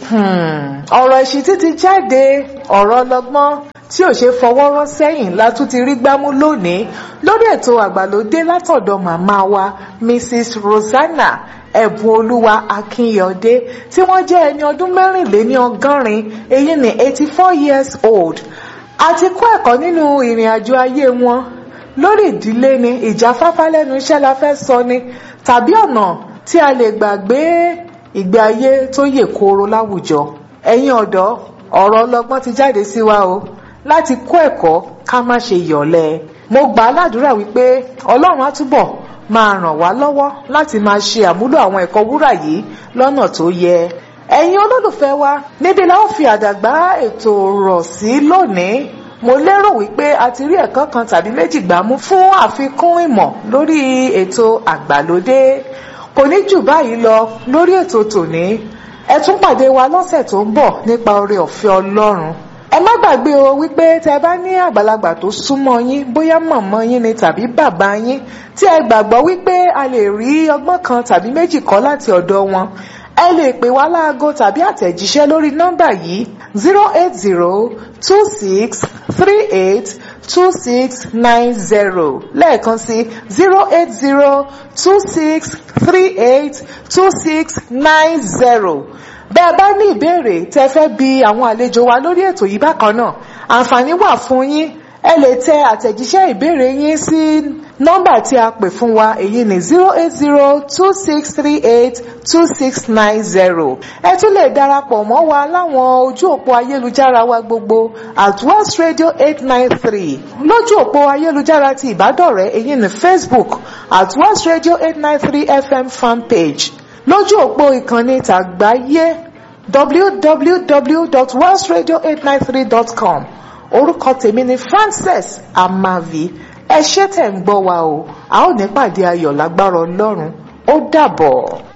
ọ̀rọ̀ ìṣítí ti jáde ọ̀rọ̀ ọlọ́gbọ́n tí ò ṣe fọwọ́ rọ́ sẹ́yìn la tún ti rí gbámú lónìí lórí ètò àgbàlódé látọ̀dọ̀ màmá wa Mrs. Rosanna ẹ̀bùn olúwa akínyọ̀dé tí wọ́n jẹ́ ẹni ọdún mẹ́rìnléní ọgọ́rin èyí ni eighty four years old àti kọ́ ẹ̀kọ́ nínú ìrìn àjò ayé wọn lórí ìdílé ni ìjáfáfá lẹ́nu iṣẹ́ la fẹ́ sọ ni tàbí ọ̀nà tí a lè gbàgbé ìgbé ayé tó yè kooro láwùjọ ẹ̀yin ọ̀dọ́ ọ̀rọ̀ ọlọ́gbọ́n ti jáde sí wa o láti kọ́ ẹ̀kọ́ ká má ṣe yọ̀lẹ mo gbà á ládùúrà wípé ọlọ́run á túbọ̀ máa ràn wá lọ́wọ́ láti máa ṣe àmúlò àwọn ẹ̀kọ́ wúrà yìí lọ́nà tó yẹ ẹ̀yin olólùfẹ́ wa níbi la ó fi àdàgbà ètò rọ̀ sí lónìí mo lérò wípé a ti rí ẹ̀kọ́ kan tàbí méjì gbámú fún àfikún ìmọ̀ lórí ètò àgbàlódé kò ní jù báyìí lọ lórí ètò tòní ẹ tún pàdé wa lọ́sẹ̀ tó ń bọ̀ nípa oore ọ̀fẹ́ ọlọ́run ẹ má gbàgbé o wípé tẹ bá ní àgbàlagbà tó súnmọ́ yín bóyá mọ̀mọ́ yín ni tàbí bàbá yín tí ẹ gbàgbọ́ wípé a lè rí ọgbọ́n kan tàbí méjì kọ́ láti ọ̀dọ̀ wọn ẹ lè pè wá láago tàbí àtẹ̀jíṣẹ́ lórí nọ́mbà yìí zero eight zero two six three eight two six nine zero lẹ́ẹ̀kan sí zero eight zero two six three eight two six nine zero bẹ́ẹ̀ bá ní ìbéèrè tẹ́ fẹ́ bi àwọn àlejò wa lórí ètò yìí bákan náà àǹfààní wà fún yín ẹ lè tẹ àtẹ̀jíṣẹ́ ìbéèrè yín sí nọ́mbà tí a pè fún wa èyí ni zero eight zero two six three eight two six nine zero ẹ tún lè darapọ̀ mọ́ wa láwọn ojú òpó ayélujára wa gbogbo at west radio eight nine three lójú òpó ayélujára ti ìbádọ́rẹ̀ẹ́ èyí ni facebook at west radio eight nine three fm fanpage lójú òpó ìkànnì tàgbáyé www.westradio893.com orúkọ tèmi ni Frances Amavi ẹ ṣé tẹ̀ ń gbọ́ wa o a ó ní pàdé ayọ̀ lágbára Ọlọ́run ó dàbọ̀.